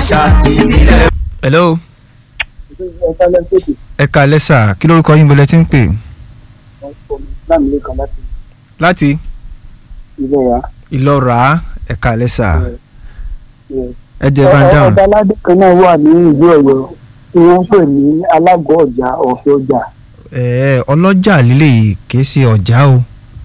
àṣà ìbílẹ̀. hello ẹ kalẹ́ sà kí lórúkọ yín bọ́lẹ̀ tí ń pè láti ìlọ́ra ẹ kalẹ́ sà ẹ jẹ́ bá ń dáhùn. ọba aládé kan náà wà ní ìlú Ọ̀yọ́ tí wọ́n ń pè ní alágọ̀ ọjà ọ̀fẹ́ ọjà. ẹ ọlọ́jà lílé yìí kìí ṣe ọjà o.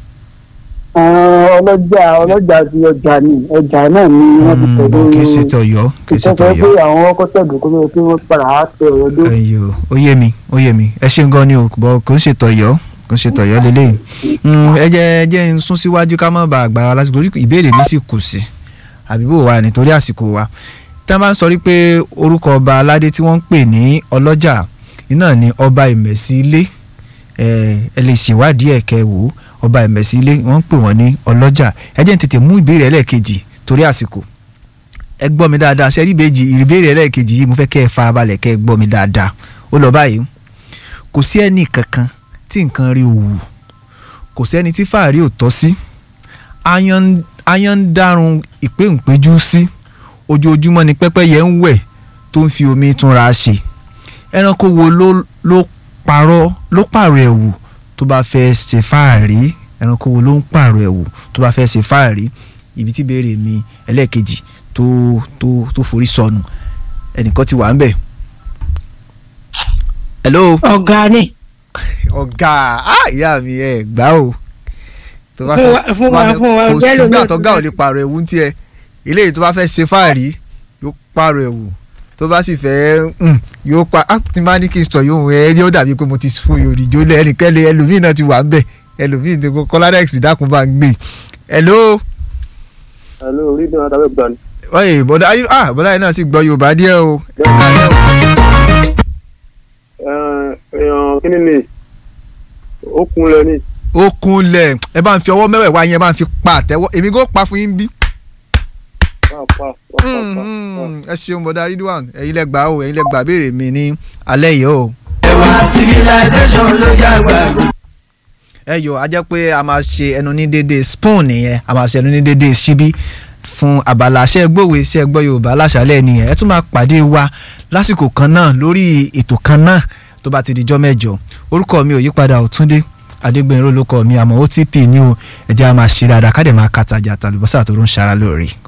ọlọ́jà ọlọ́jà ti ọjà ni ọjà náà ni wọ́n ti tẹ̀lé bọ̀ kìí ṣe tọ̀yọ́ kìí ṣe ìtọ́jú pé tọ̀yọ́. àwọn ọkọ̀ tẹ̀dùn kó ló pé wọ́n padà á tẹ ọ̀rọ̀ dé. ẹyọ ó yé mi ó yé mi ẹ ṣeun gan ni o bọ kò ń ṣe tọ̀yọ́ kò ń ṣe tọ̀yọ́ lélẹyìn ẹ jẹ́ ẹ jẹ́ ń sún síwájú ká má ba àgbà wa lásìkò orí ìbéèrè mi sì kù sí àbí bò wá nítorí àsìkò wa tá a bá ń sọ wípé orúkọ ọba aládé tí wọ́n ń pè ní ọlọ́jà iná ni ọba ìmẹ̀sí ilé ẹ ẹ lè ṣèwádìí ẹ̀ kẹ́ wò ó ọba ìmẹ̀sí ilé wọ́n ń pè wọ́n ní ọlọ́jà ẹ jẹ́ ń tètè mú ìbéèrè ẹlẹ́ẹ̀kejì torí àsìkò ẹ gbọ́ mi dáadáa ṣe rí ìbejì ìbéèrè ẹlẹ́ẹ̀kejì yìí mo fẹ́ kẹ́ ẹ farabalẹ̀ kẹ́ ẹ gbọ́ mi dáadáa ó lọ báyìí kò sí ẹnì kankan tí nǹkan rí òwú kò sẹ́ni tí fàárí ò tọ́ sí ayan ayan ń dárun ìpéǹpéjú sí ojoojúmọ́ ni pẹ́pẹ́yẹ ń wẹ̀ tó ń fi omi túnra ṣe ẹranko wo ló ló parọ́ ló pààrọ̀ ẹ̀wù tó bá fẹ́ ṣe fàárí ẹranko wo ló ń pààrọ̀ ẹ̀wù tó bá fẹ́ ṣe fàárí ibi tí béèrè mi ẹlẹ́ẹ̀kejì tó tó tó forí sọnù ẹnìkan ti wà ń bẹ̀. hello ọ̀gá ni ọ̀gá ah, ìyá mi ẹ̀ gbá o tó bá Fún fẹ́ wa- fún tó bá wa- fẹ́- fún wa, kò ọ̀gá sígbà ẹlòmíì tọ́gá ò lè pààrọ̀ ẹ̀wù ń tiẹ̀ eléyìí tó bá fẹ́ ṣe fáàrí yóò pààrọ̀ ẹ̀wù tó bá sì fẹ́ mm, yóò pa á ti máa ní kí n sọ yóò ẹ ẹ yóò dàbí pé mo ti fún yorùjó lẹ ẹnìkẹ́lẹ́ ẹlòmíì náà ti wà ń bẹ̀ ẹlòmíì ti kọ́ kọ́ládẹ́x dákun bá ń gbé hello ẹ̀lú orí náà tàbí gbà ní. oye bọ́dá ayé ah bọ́dá yìí náà sì gbọ́ yorùbá díẹ̀ o kí ni ni ó kun lẹ ní. ó kunlẹ̀ ẹ bá ń fi ọwọ́ mẹ́wẹ̀ẹ́wá yẹn bá ń fi pa àtẹ́wọ́ èmi kò pa fún yín bí. Mm, ẹ ṣeun bọ́dá ridwan ẹ̀yin lẹ gbà o ẹ̀yin lẹ gbà béèrè mi ní alẹ́ yìí o. ẹwà civilization ló jágbá. ẹ yọ a jẹ́ pé a máa ṣe ẹnu ní dédé spoon nìyẹn a máa ṣe ẹnu ní dédé ṣíbí fún abala ṣe gbòwe ṣe gbọ́ yorùbá láṣálẹ̀ nìyẹn ẹ tún máa pàdé wa lásìkò kan náà lórí ètò kan náà tó bá ti dijọ́ mẹ́jọ orúkọ mi ò yípadà Ọ̀túndé Adégbénró ló kọ mi àmọ́ OTP ní o ẹ jẹ́ a máa ṣe dáadáa ká dẹ̀ máa kàtàjà àtàlùbọ́sà tó ń ṣara lóore.